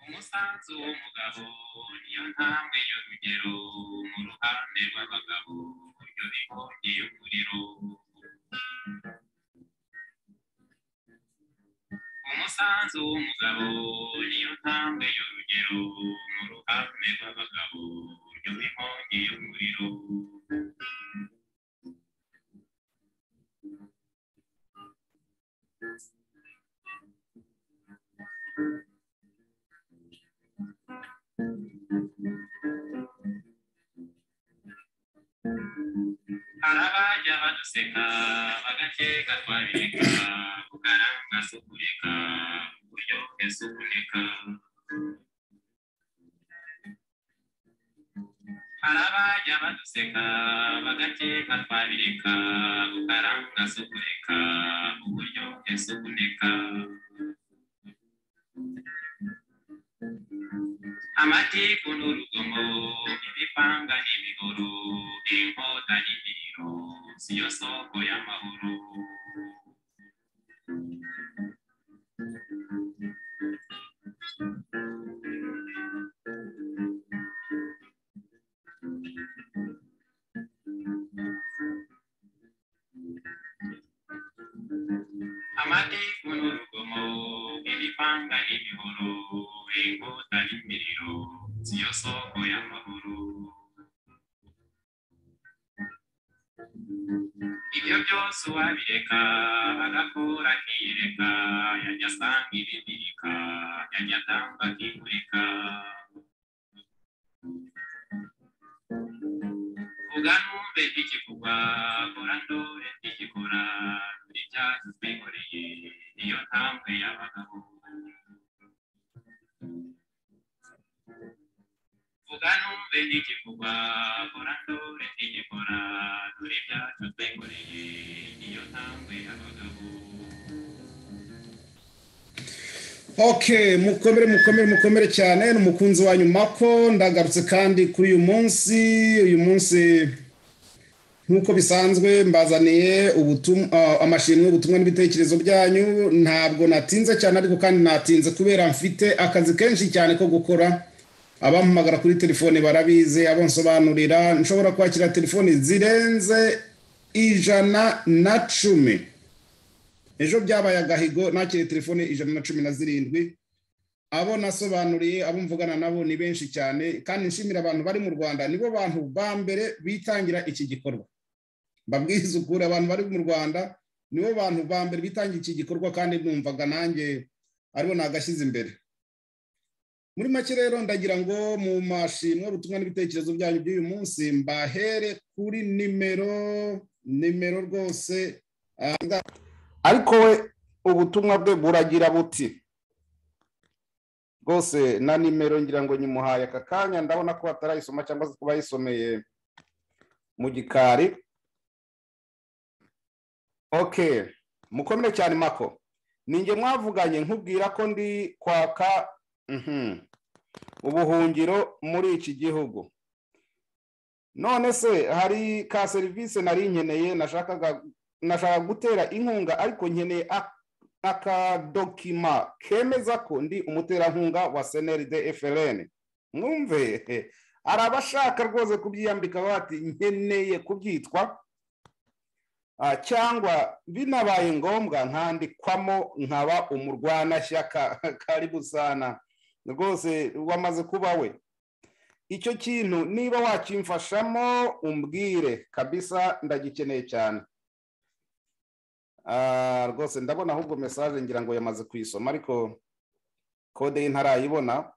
umusanzu w'umugabo niyo ntambwe y'urugero mu ruhande rw'abagabo yo inkongi y'umuriro umusanzu w'umugabo niyo ntambwe y'urugero mu ruhande rw'abagabo yo inkongi y'umuriro hari abajya baduseka bagakeka twabireka kugaranga si ukureka uburyo twese uboneka hari abajya baduseka bagakeka twabireka kugaranga si ukureka uburyo twese uboneka amatiku n'urugomo ibipanga n'imihoro inkota n'imiro siyo soko y'amahoro amatiku n'urugomo ibipanga n'imihoro inkota n'imiriro siyo soko y'amahoro ibyo byose uwabireka agakora akiyereka yajya asanga ibimirika yajya atamba akimurika vuga numve ntikivugwa kora ndore ntikikora buri cyacu twikoreye niyo ntambwe y'abagabo vuga numve ntikivugwa kora ndore ntikikora dore ibyacu twikoreye niyo ntambwe y'abagabo ok mukomere mukomere mukomere cyane ni umukunzi wa nyuma ko ndagarutse kandi kuri uyu munsi uyu munsi nk'uko bisanzwe mbazaniye amashimwe y'ubutumwa n'ibitekerezo byanyu ntabwo natinze cyane ariko kandi natinze kubera mfite akazi kenshi cyane ko gukora abampamagara kuri telefone barabizi abansobanurira nshobora kwakira telefoni zirenze ijana na cumi ejo byabaye agahigo nakiriye telefone ijana na cumi na zirindwi abo nasobanuriye abo mvugana nabo ni benshi cyane kandi nshimira abantu bari mu rwanda nibo bantu ba mbere bitangira iki gikorwa mbabwiza ukuri abantu bari mu rwanda nibo bantu ba mbere bitangira iki gikorwa kandi numvaga nanjye aribo nagashyize imbere muri make rero ndagira ngo mu mashimwe ubutumwa n'ibitekerezo byanyu by'uyu munsi mbahere kuri nimero nimero rwose ariko we ubutumwa bwe buragira buti rwose na nimero ngira ngo nyimuhaye aka kanya ndabona ko batarayisoma cyangwa se kuba yisomeye mu gikari oke mukomere cyane mako ninjye mwavuganye nkubwira ko ndi kwaka ubuhungiro muri iki gihugu none se hari ka serivisi nari nkeneye nashakaga nashaka gutera inkunga ariko nkeneye akadokima kemeza ko ndi umuterankunga wa cnrd frn mwumve hari abashaka rwose kubyiyambika bati nkeneye kubyitwa cyangwa binabaye ngombwa nkandikwamo nkaba umurwanashyaka karibu sana rwose wamaze kuba we icyo kintu niba wakimfashamo umbwire kabisa ndagikeneye cyane rwose ndabona ahubwo mesaje ngira ngo yamaze kuyisoma ariko kode ye ntarayibona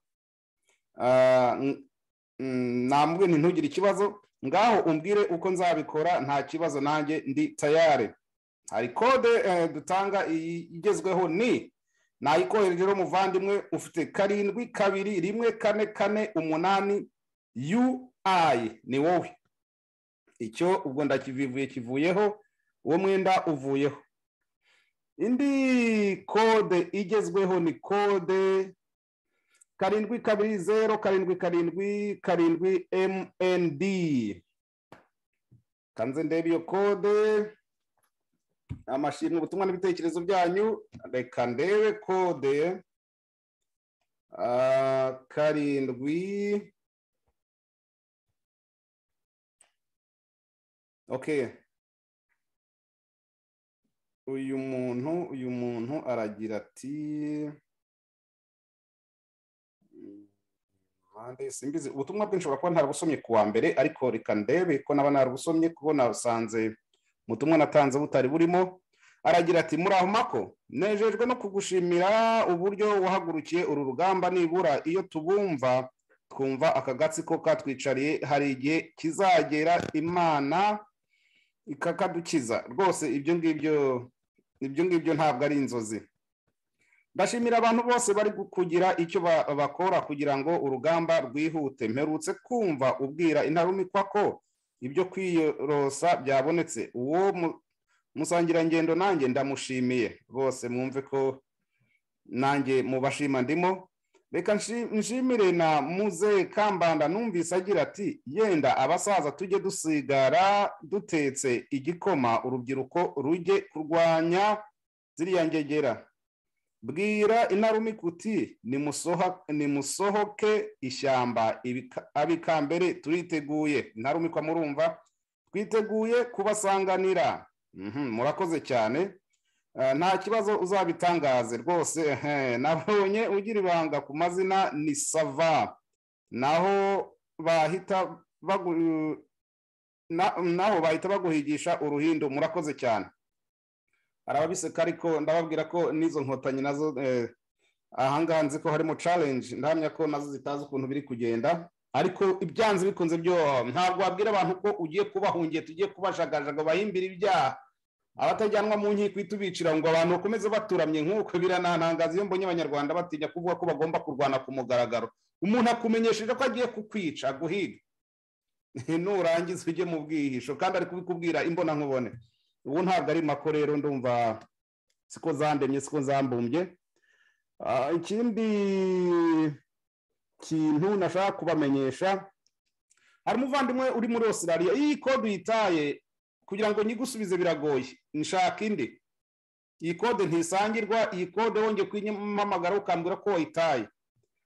nambwe ntugire ikibazo ngaho umbwire uko nzabikora nta kibazo nanjye ndi tayare hari kode dutanga igezweho ni nayikohereje rero muvandimwe ufite karindwi kabiri rimwe kane kane umunani uayi ni wowe icyo ubwo ndakivivuye kivuyeho uwo mwenda uvuyeho indi kode igezweho ni kode karindwi kabiri zeru karindwi karindwi karindwi mnd kanze ndebe iyo kode amashimwe ubutumwa n'ibitekerezo byanyu reka ndebe kode ah, karindwi okay uyu muntu uyu muntu aragira ati Mande simbizi ubutumwa bwe nshobora kuba ntarabusomye ku wa mbere ariko reka ndebe ko naba narabusomye kuko nasanze ubutumwa natanze butari burimo aragira ati muri aho mako nejejwe no kugushimira uburyo wahagurukiye uru rugamba nibura iyo tubumva twumva akagatsi ko katwicariye hari igihe kizagera imana ikakadukiza rwose ibyo ngibyo ibyo ngibyo ntabwo ari inzozi ndashimira abantu bose bari kugira icyo ba- bakora kugira ngo urugamba rwihute mperutse kumva ubwira intarumikwa ko ibyo kwiyorosa byabonetse uwo mu- musangirangendo nanjye ndamushimiye bose mwumve ko nanjye mubashima ndimo reka nshi- nshimire na muze kambanda numvise agira ati yenda abasaza tujye dusigara dutetse igikoma urubyiruko rujye kurwanya ziriya ngegera bwira intarumikuti nimusohoke ishyamba ibika- abikambere turiteguye intarumikwa murumva twiteguye kubasanganira Mhm, murakoze cyane Ah, nta kibazo uzabitangaze rwose ehe. nabonye ugira ibanga ku mazina ni sava naho bahita bagu- na- naho bahita baguhigisha uruhindo murakoze cyane arababiseka ariko ndababwira ko n'izo nkotanyi nazo eh, ahangaha nzi ko harimo challenge ndahamya ko nazo zitazi ukuntu biri kugenda ariko ibyanze bikunze byo ntabwo wabwira abantu ko ugiye kubahungiye tugiye kubajagajaga bahimbira ibyaha abatajyanwa mu nkiko uhite ubicira ngo abantu bakomeze baturamye nk'uko biranantangaza iyo mbonye abanyarwanda batinya kuvuga ko bagomba kurwana ku mugaragaro umuntu akumenyesheje ko agiye kukwica aguhiga nurangiza ujye mu bwihisho kandi ari kubikubwira imbonankubone ubu ntabwo ari mako rero ndumva siko zandemye siko zambumbye Ah, ikindi kintu nashaka kubamenyesha hari umuvandimwe uri muri australia iyi kode uyitaye kugira ngo nyigusubize biragoye nshaka indi iyi kode ntisangirwa iyi kode wongeye kuyimpamagara ukambwira ko wayitaye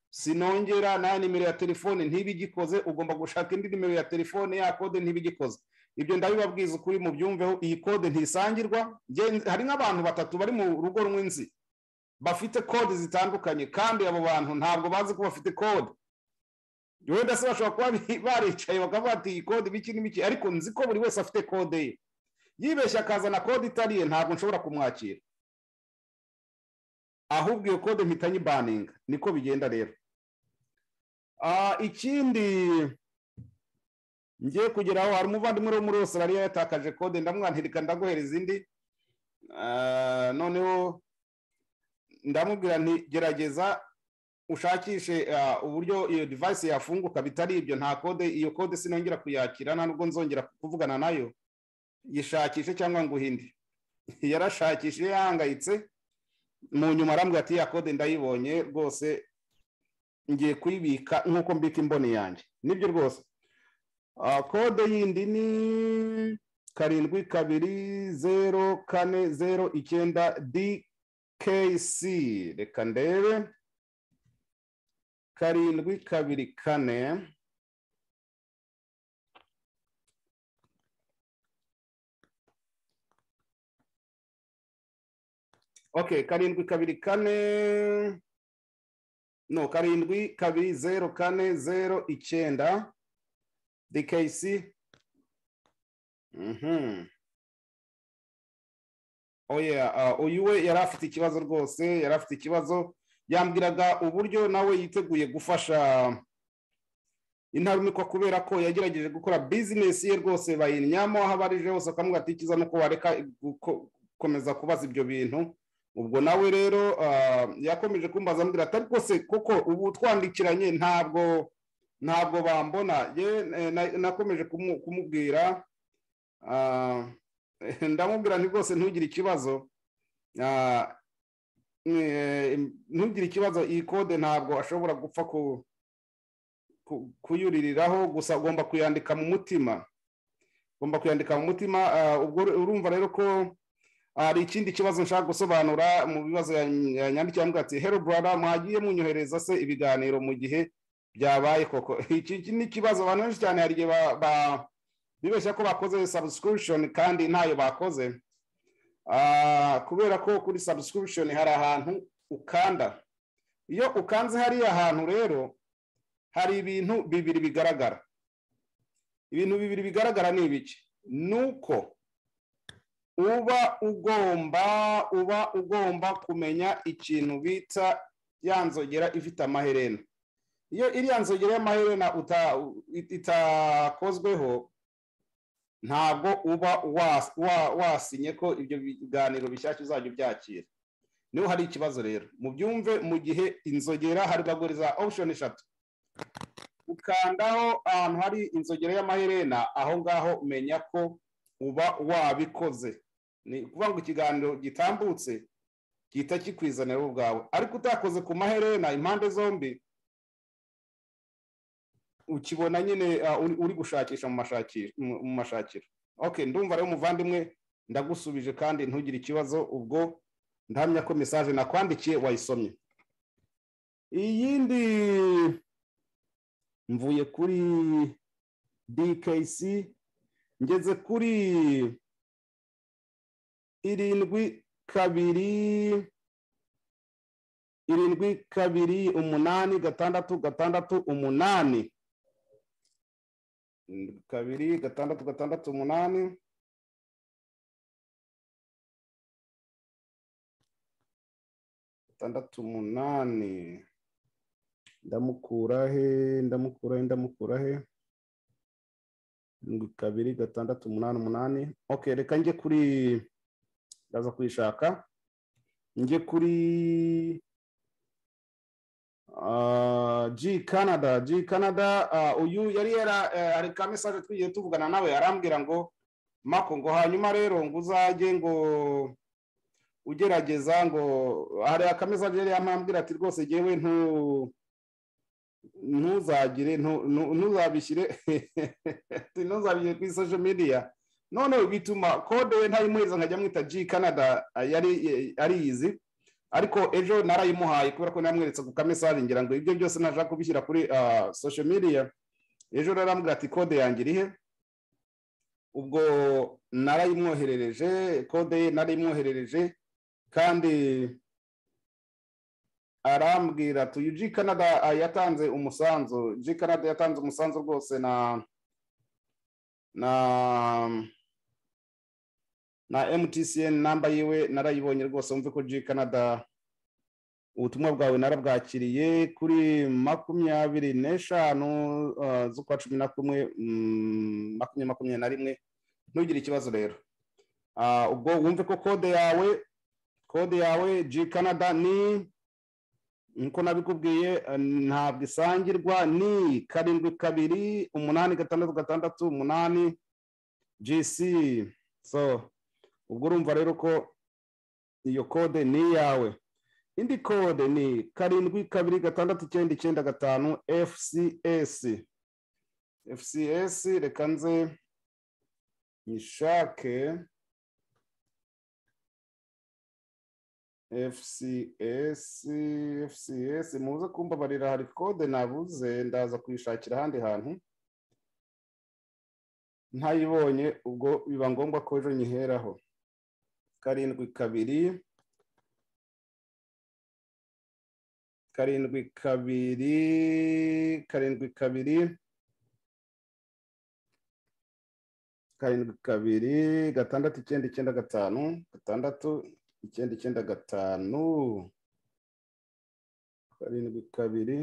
sinongera nayo nimero ya telefone ntibigikoze ugomba gushaka indi nimero ya telefone ya kode ntibigikoze ibyo ndabibabwiza ukuri mubyumveho iyi kode ntisangirwa Nge- hari nk'abantu batatu bari mu rugo rumwe nzi bafite kode zitandukanye kandi abo bantu ntabwo bazi ko bafite kode wenda se bashobora kuba bi- baricaye bakavuga ati iyi kode ibiki n'ibiki ariko nzi ko buri wese afite kode ye yibeshye akazana kode itari iye ntabwo nshobora kumwakira ahubwo iyo kode mpita nyibaninga niko bigenda rero Ah, ikindi ngiye kugeraho hari umuvandimwe wo muri australia yatakaje kode ndamwantirika ndaguhereza indi Ah, noneho ndamubwira nti gerageza ushakishe ah, uburyo iyo device yafunguka bitari ibyo nta kode iyo kode sinongera kuyakira nta nubwo nzongera kuvugana nayo yishakishe cyangwa nguhinde yarashakishe yahangayitse mu nyuma arambwira ati ya kode ndayibonye rwose ngiye kuyibika nk'uko mbika imboni yanjye nibyo rwose Ah, kode yindi ni karindwi kabiri zero kane zero icyenda dkc reka ndebe karindwi kabiri kane ok karindwi kabiri kane no karindwi kabiri zero kane zero icyenda DKC. Mhm. Oh yeah, uh, uyu we yari afite ikibazo rwose, yari afite ikibazo yambwiraga uburyo nawe yiteguye gufasha intarumikwa kubera ko yagerageje gukora business ye rwose bayinnyamo aho abarije hose akamubwira ati kiza nuko wareka guko- gukomeza kubaza ibyo bintu ubwo nawe rero uh, yakomeje kumbaza ambwira ati ariko se koko ubu twandikiranye ntabwo ntabwo bambona ye eh, na- nakomeje kumu- kumubwira ah, ndamubwira nti rwose ntugire ikibazo ntugire ikibazo iyi kode ntabwo ashobora gupfa kuyuririraho gusa ugomba kuyandika mu mutima ugomba kuyandika mu mutima ubwo urumva rero ko hari ikindi kibazo nshaka gusobanura mu bibazo yanyandikiye hano ati hero brother mwagiye munyohereza se ibiganiro mu gihe byabaye koko iki ni ikibazo abantu benshi cyane hari igihe bibeshya ko bakoze subscription kandi ntayo bakoze kubera ko kuri subscription hari ahantu ukanda iyo ukanze hariya hantu rero hari ibintu bibiri bigaragara ibintu bibiri bigaragara ni ibiki ni uko uba ugomba uba ugomba kumenya ikintu bita ya nzogera ifite amaherena iyo iriya nzogera y'amaherena itakozweho ntabwo uba wasinye ko ibyo biganiro bishyashya uzajya ubyakira niho hari ikibazo rero mu byumve mu gihe inzogera hari za option eshatu ukandaho ahantu hari inzogera y'amaherena aho ngaho umenya ko uba wabikoze ni ukuvuga ngo ikiganiro gitambutse gihita kikwizanira ubwawe ariko utakoze ku maherena impande zombi ukibona nyine uri gushakisha mu mashakiro oke ndumva rero umuvandimwe ndagusubije kandi ntugire ikibazo ubwo ndahamya ko mesaje nakwandikiye wayisomye iyindi mvuye kuri dkc ngeze kuri irindwi kabiri irindwi kabiri umunani gatandatu gatandatu umunani kabiri gatandatu gatandatu umunani gatandatu umunani ndamukura he ndamukura he ndamukura he kabiri gatandatu umunani umunani ok reka njye kuri ndaza kuyishaka njye kuri G Canada G Canada uyu yari yara hari ka mesaje twigiye tuvugana nawe arambwira ngo mako ngo hanyuma rero ngo uzajye ngo ugerageza ngo hari aka mesaje yari yamambwira ati rwose ngewe ntu ntuzagire ntuzabishyire ntuzabishyire kuri social media noneho bituma kode we ntayimuhereza nkajya mwita G Canada yari ariyizi ariko ejo narayimuhaye kubera ko namweretse ku kamesaje ngira ngo ibyo byose nashaka kubishyira kuri social media ejo narambwira ati kode yanjye irihe ubwo narayimwoherereje kode ye narayimwoherereje kandi arambwira ati uyu ji canada yatanze umusanzu ji canada yatanze umusanzu rwose na na na mtcn namba yiwe narayibonye rwose wumve ko G canada ubutumwa bwawe narabwakiriye kuri makumyabiri n'eshanu z'ukwa cumi na kumwe makumyabiri makumyabiri na rimwe ntugire ikibazo rero ubwo wumve ko kode yawe kode yawe G canada ni nkuko nabikubwiye ntabwo isangirwa ni karindwi kabiri umunani gatandatu gatandatu umunani gc so ubwo urumva rero ko iyo kode ni iyawe indi kode ni karindwi kabiri gatandatu icyenda icyenda gatanu fcs fcs reka nze nyishake fcs fcs muze kumbabarira hari kode nabuze ndaza kuyishakira ahandi hantu ntayibonye ubwo biba ngombwa ko ejo nyiheraho karindwi kabiri karindwi kabiri karindwi kabiri karindwi kabiri gatandatu icyenda icyenda gatanu gatandatu icyenda icyenda gatanu karindwi kabiri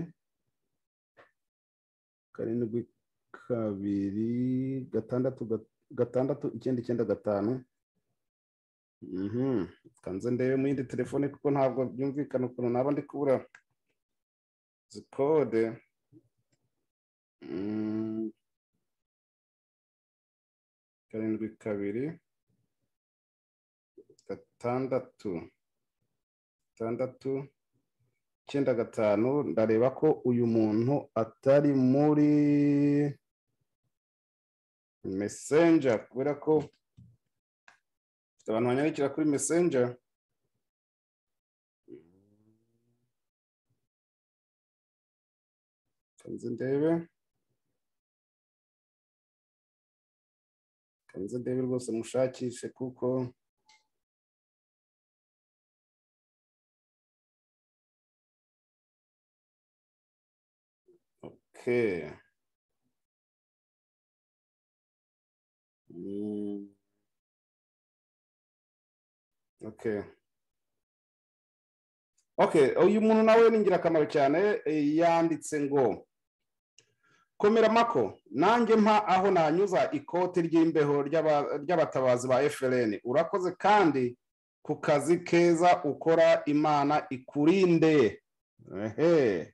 karindwi kabiri gatandatu gatandatu icyenda icyenda gatanu kanze ndebe mu yindi telefone kuko ntabwo byumvikana ukuntu naba ndi kubura zikode karindwi kabiri gatandatu itandatu icyenda gatanu ndareba ko uyu muntu atari muri mesenja kubera ko afite abantu banyarukira kuri mesenja kanze ndebe kanze ndebe rwose mushakishe kuko Okay. Mm. Okay. Okay, uyu muntu nawe ni ingirakamaro cyane eh, yanditse ngo komera mako nanjye mpa aho nanyuza ikoti ry'imbeho ry'aba- ry'abatabazi ba FLN urakoze kandi ku kazi keza ukora imana ikurinde ehe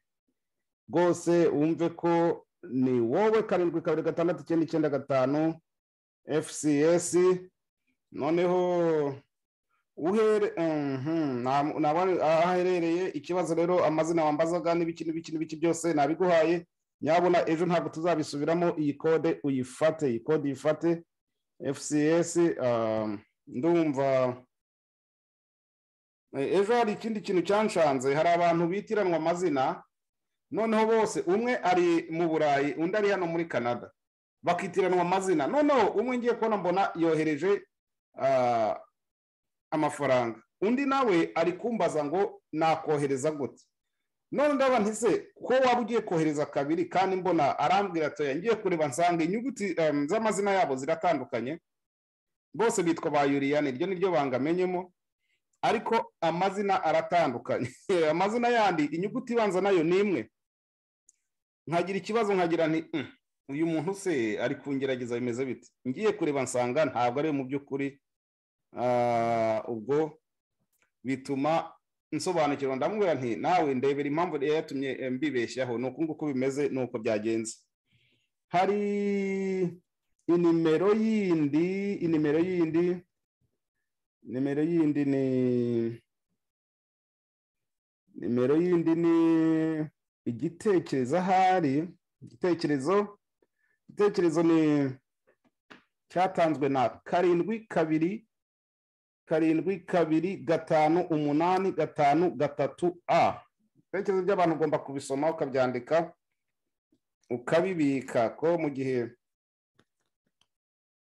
rwose wumve ko ni wowe karindwi kabiri gatandatu icyenda icyenda gatanu fcs noneho uhere mhm, nta- nta wari- aho aherereye ikibazo rero amazina wambazaga n'ibiki n'ibiki n'ibiki byose nabiguhaye nyabona ejo ntabwo tuzabisubiramo iyi kode uyifate iyi kode uyifate fcs um, ndumva Eh, ejo hari ikindi kintu cyanshanze hari abantu bitiranwa amazina noneho bose umwe ari mu burayi undi ari hano muri canada bakitiranwa amazina noneho umwe ngiye kubona mbona yohereje ah, amafaranga undi nawe ari kumbaza ngo nakohereza gute none ndaba ntise ko waba ugiye kohereza kabiri kandi mbona arambwira atoya ngiye kureba nsanga inyuguti em, z'amazina yabo ziratandukanye bose bitwa ba yuriyani iryo niryo banga amenyemo ariko amazina aratandukanye amazina yandi inyuguti ibanza nayo ni imwe nkagira ikibazo nkagira nti "Mm, uyu muntu se ari kungerageza bimeze bite ngiye kureba nsanga ntabwo ari we mu by'ukuri Ah, ubwo bituma nsobanukirwa ndamubwira nti nawe ndebera impamvu yari yatumye eh, mbibeshyaho ni uku nguku bimeze ni uko byagenze hari inimero yindi inimero yindi nimero yindi ni nimero yindi ni igitekerezo ahari igitekerezo igitekerezo ni cyatanzwe na karindwi kabiri karindwi kabiri gatanu umunani gatanu gatatu a ibitekerezo by'abantu ugomba kubisoma ukabyandika ukabibika ko mu gihe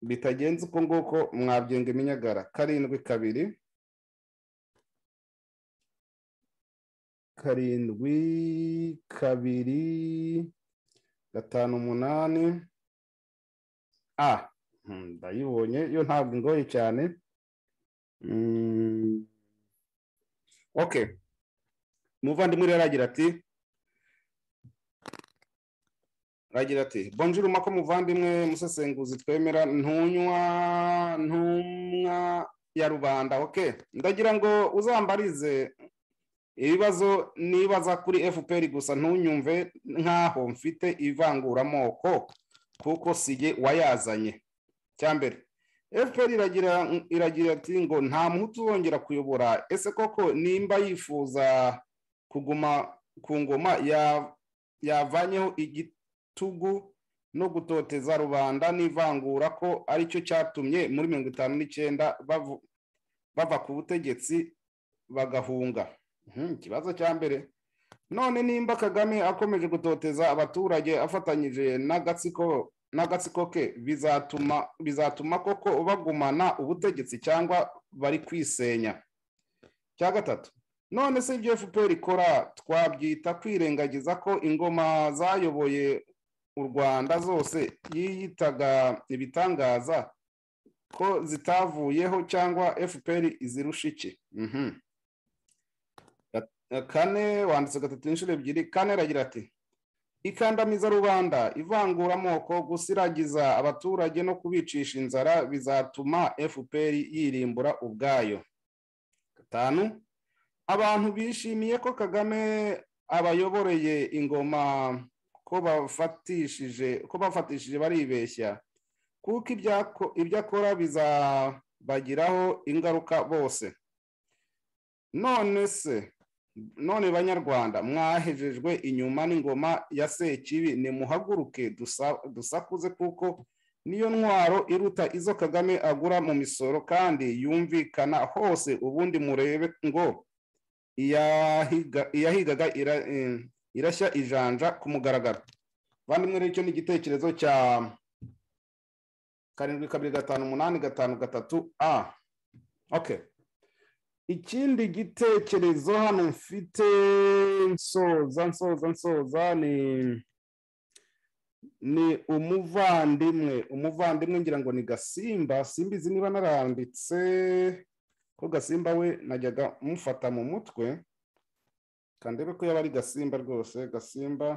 bitagenze uko nguko mwabyenga iminyagara karindwi kabiri karindwi kabiri gatanu umunani a Hmm, ndayibonye yo ntabwo ingoye cyane Mm, okay umuvandimwe rero aragira ati aragira ati bonjour mako muvandimwe musesenguzi twemera ntunywa ntumwa ya rubanda okay ndagira ngo uzambarize ibibazo nibaza kuri fpr gusa ntunyumve nk'aho mfite ivanguramoko kuko si jye wayazanye cyambere fpr iragira iragira ati ngo nta muhutu uzongera kuyobora ese koko nimba yifuza kuguma ku ngoma ya- yavanyeho igitugu no gutoteza rubanda n'ivangura ko aricyo cyatumye muri mirongo itanu n'icyenda bavu- bava ku butegetsi bagahunga Mhm, ikibazo cya mbere none nimba kagame akomeje gutoteza abaturage afatanyije n'agatsiko n'agatsiko ke bizatuma bizatuma koko bagumana ubutegetsi cyangwa bari kwisenya cya gatatu none se ibyo fpr ikora twabyita kwirengagiza ko ingoma zayoboye u rwanda zose yiyitaga ibitangaza ko zitavuyeho cyangwa fpr izirusha iki Mhm. Gat- kane wanditse gatatu inshuro ebyiri kane aragira ati ikandamiza rubanda ivanguramoko gusiragiza abaturage no kubicisha inzara bizatuma fpr yirimbura ubwayo gatanu abantu bishimiye ko kagame abayoboreye ingoma ko bafatishije ko bafatishije baribeshya kuko ibyako- ibyo akora bizabagiraho ingaruka bose none se none banyarwanda mwahejejwe inyuma n'ingoma ya sekibi nimuhaguruke dusa- dusakuze kuko niyo ntwaro iruta izo kagame agura mu misoro kandi yumvikana hose ubundi murebe ngo iyahiga- iyahigaga ira- eh, irashya ijanja ku mugaragaro bandimwe rero icyo ni igitekerezo cya karindwi kabiri gatanu umunani gatanu gatatu a okay ikindi gitekerezo hano mfite nsoza nsoza nsoza ni ni umuvandimwe umuvandimwe ngira ngo ni gasimba simbizi niba naranditse ko gasimba we najyaga mufata mu mutwe kandebe ko yaba ari gasimba rwose gasimba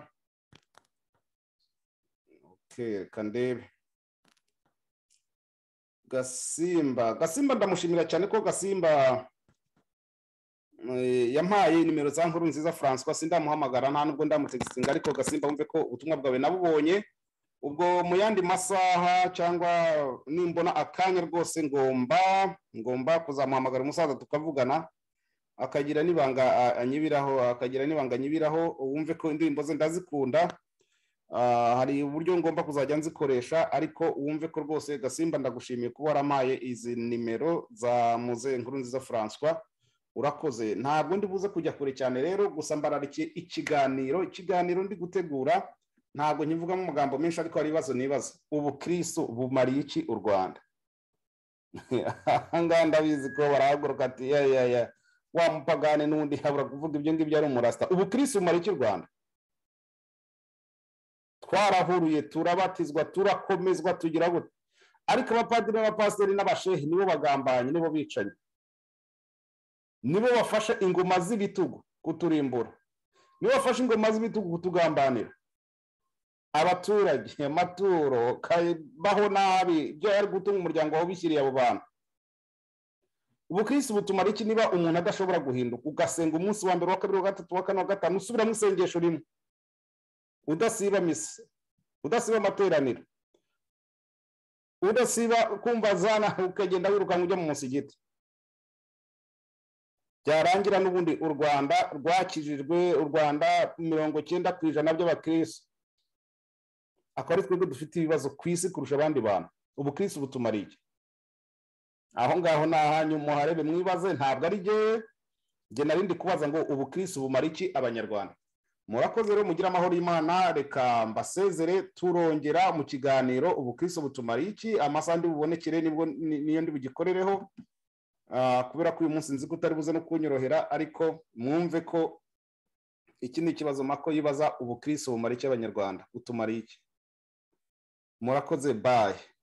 okay kandebe gasimba gasimba ndamushimira cyane ko gasimba Eh, yampaye nimero za nkuru nziza francois sindamuhamagara nta nubwo ndamutegisinga ariko gasimba wumve ko ubutumwa bwawe nabubonye ubwo mu yandi masaha cyangwa nimbona akanya rwose ngomba ngomba kuzamuhamagara umusaza tukavugana akagira n'ibanga a- anyibiraho akagira n'ibanga anyibiraho wumve ko indirimbo ze ndazikunda Ah, hari uburyo ngomba kuzajya nzikoresha ariko wumve ko rwose gasimba ndagushimiye kuba warampaye izi nimero za muze nkuru nziza francois urakoze ntabwo ndi buze kujya kure cyane rero gusa mbararikiye ikiganiro ikiganiro ndi gutegura ntabwo nkivugamo amagambo menshi ariko hari ibibazo nibaza ubukristo bumariye iki u rwanda ahangaha ndabizi ko barahaguruka ati ya ya ya wa mupagane n'undi habura kuvuga ibyo ngibyo ari umurasita ubukristo bumariye iki u rwanda twarahuruye turabatizwa turakomezwa tugira gute ariko abapadiri n'abapasiteri n'abashehi nibo bagambanye nibo bicanyi nibo bafashe ingoma z'ibitugu kuturimbura nibo bafashe ingoma z'ibitugu kutugambanira abaturage amaturo kabaho nabi ibyo ari gutunga umuryango wawe ubishyiriye abo bantu ubukirisi butumara iki niba umuntu adashobora guhinduka ugasenga umunsi wa mbere wa kabiri wa gatatu wa kane wa gatanu usubiramo isengesho rimwe udasiba misa udasiba amateraniro udasiba kumva zana ukagenda wirukanka ujya mu musigiti byarangira n'ubundi u rwanda rwakijijwe u rwanda mirongo icyenda ku ijana by'abakirisitu akaba ari twebwe dufite ibibazo ku isi kurusha abandi bantu ubukirisitu butumariye iki aho ngaho ni ahanyu muharebe mwibaze ntabwo ari jyewe jye nari ndi kubaza ngo ubukirisitu bumara iki abanyarwanda murakoze rero mugire amahoro y'imana reka mbasezere turongera mu kiganiro ubukirisitu butumariye iki amasaha ndi bubonekere nibwo ni- niyo ndi bugikorereho Ah, kubera ko uyu munsi nzi ko utari buze no kunyorohera ariko mwumve ko iki ni ikibazo mako yibaza ubukristo bumara iki abanyarwanda butumara iki murakoze baye